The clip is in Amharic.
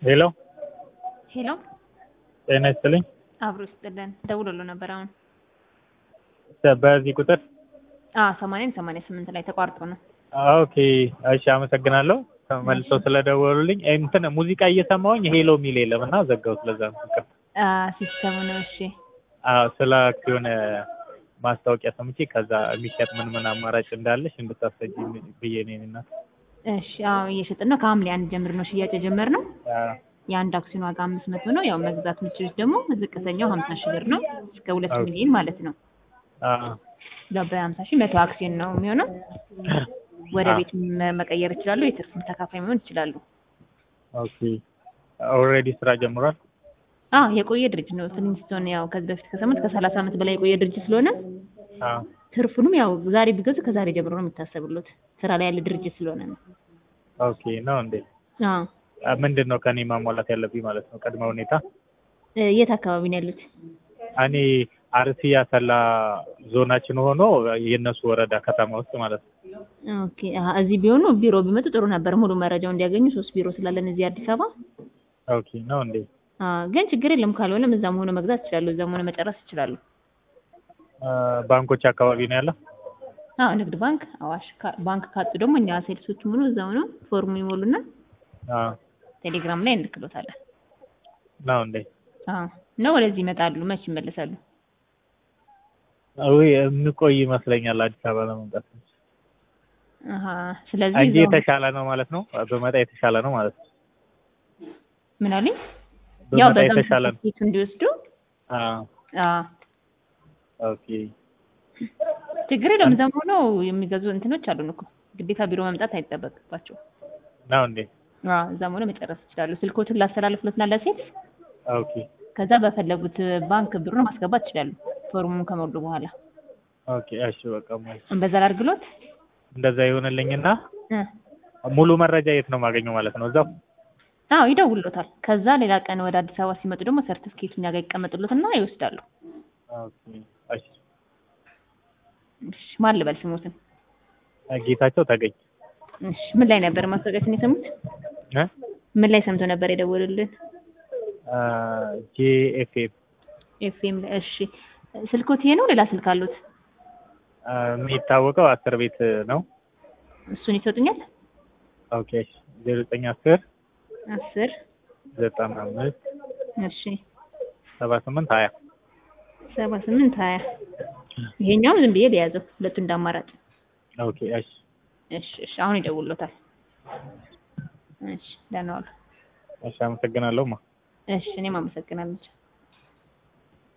ሄሎ ሄሎ ጤና ይስጥልኝ። አብሮ ይስጥልን። ደውሎሎ ነበር አሁን በዚህ ቁጥር አዎ ሰማንያም ሰማንያ ስምንት ላይ ተቋርጦ ነው። ኦኬ እሺ፣ አመሰግናለሁ ተመልሰው ስለደወሉልኝ። እንትን ሙዚቃ እየሰማሁኝ ሄሎ የሚል የለም እና ዘጋሁት። ለዛ ነው ይቅርታ። አ ሲስተሙ ነው። እሺ አዎ ስለ አክሲዮን ማስታወቂያ ሰምቼ ከዛ የሚሸጥ ምን ምን አማራጭ እንዳለሽ እንድታስረጂ ብዬ ነው እና እሺ አዎ እየሸጥን ነው። ከሐምሌ አንድ ጀምር ነው ሽያጭ የጀመርነው። የአንድ አክሲዮን ዋጋ አምስት መቶ ነው። ያው መግዛት የምትችሉት ደግሞ ዝቅተኛው ሀምሳ ሺህ ብር ነው እስከ ሁለት ኦኬ። ሚሊዮን ማለት ነው። ያው በሀምሳ ሺህ መቶ አክሲዮን ነው የሚሆነው። ወደ አዎ። ቤት መ- መቀየር ይችላሉ። የትርፍም ተካፋይ መሆን ይችላሉ። ኦኬ ኦልሬዲ ስራ ጀምሯል። አዎ የቆየ ድርጅት ነው። ፍሊንስቶን ያው ከዚህ በፊት ከሰሙት ከሰላሳ ዓመት በላይ የቆየ ድርጅት ስለሆነ አዎ ትርፉንም ያው ዛሬ ቢገዙ ከዛሬ ጀምሮ ነው የሚታሰብሉት። ስራ ላይ ያለ ድርጅት ስለሆነ ነው። ኦኬ ነው እንዴ? አዎ አ፣ ምንድን ነው ከኔ ማሟላት ያለብኝ ማለት ነው? ቅድመ ሁኔታ እ፣ የት አካባቢ ነው ያሉት? እኔ አርሲ ያሰላ ዞናችን ሆኖ የእነሱ ወረዳ ከተማ ውስጥ ማለት ነው። ኦኬ አሀ፣ እዚህ ቢሆኑ ቢሮ ቢመጡ ጥሩ ነበር፣ ሙሉ መረጃው እንዲያገኙ። ሶስት ቢሮ ስላለን እዚህ አዲስ አበባ። ኦኬ ነው እንዴ? አ፣ ግን ችግር የለም ካልሆነም እዛም ሆነ መግዛት ይችላሉ፣ እዛም ሆነ መጨረስ ይችላሉ። አ፣ ባንኮች አካባቢ ነው ያለው። አዎ ንግድ ባንክ፣ አዋሽ ካ- ባንክ ካጡ ደግሞ እኛ ሴልሶች ሙሉ እዛው ነው ፎርሙ ይሞሉና አዎ ቴሌግራም ላይ እንልክሎታለን። ነው እንዴ? አዎ ነው ወደዚህ ይመጣሉ። መች ይመለሳሉ? ውይ የምቆይ ይመስለኛል አዲስ አበባ ለመምጣት አሀ፣ ስለዚህ እንጂ እዛው- የተሻለ ነው ማለት ነው። በመጣ የተሻለ ነው ማለት ነው። ምን አሉኝ? ያው በመጣ በዛም የተሻለ ነው። ሰርቲፊኬት እንዲወስዱ አዎ አዎ ኦኬ ችግር የለም። እዛም ሆነው የሚገዙ እንትኖች አሉን እኮ ግዴታ ቢሮ መምጣት አይጠበቅባቸው። ነው እንዴ? አዎ እዛም ሆነ መጨረስ ይችላሉ። ስልኮትን ላስተላልፍሎትና ለሴት ኦኬ ከዛ በፈለጉት ባንክ ብሩን ማስገባት ይችላሉ። ፎርሙን ከሞሉ በኋላ ኦኬ እሺ በቃ ሙ- በዛ ላድርግሎት። እንደዛ ይሆንልኝና እ ሙሉ መረጃ የት ነው የማገኘው ማለት ነው? እዛው አዎ ይደውሉታል። ከዛ ሌላ ቀን ወደ አዲስ አበባ ሲመጡ ደግሞ ሰርቲፊኬቱ እኛ ጋር ይቀመጡሎትና ይወስዳሉ። ኦኬ እሺ እሺ ማን ልበል ስሙትን? ጌታቸው ተገኝ እሺ ምን ላይ ነበር ማስታወቂያችን የሰሙት? እ ምን ላይ ሰምቶ ነበር የደወሉልን? ጂኤፍኤፍ ኤፍኤም ላይ። እሺ ስልኮት ይሄ ነው ሌላ ስልክ አሉት? የሚታወቀው አስር ቤት ነው። እሱን ይሰጡኛል? ኦኬ ዜሮ ዘጠኝ አስር አስር ዘጠና አምስት እሺ ሰባ ስምንት ሀያ ሰባ ስምንት ሀያ ይሄኛውም ዝም ብዬ ሊያዘው ሁለቱ እንዳማራጭ። ኦኬ እሺ እሺ እሺ አሁን ይደውሎታል። እሺ ደህና ዋሉ። እሺ አመሰግናለሁ ማ እሺ እኔም አመሰግናለሁ።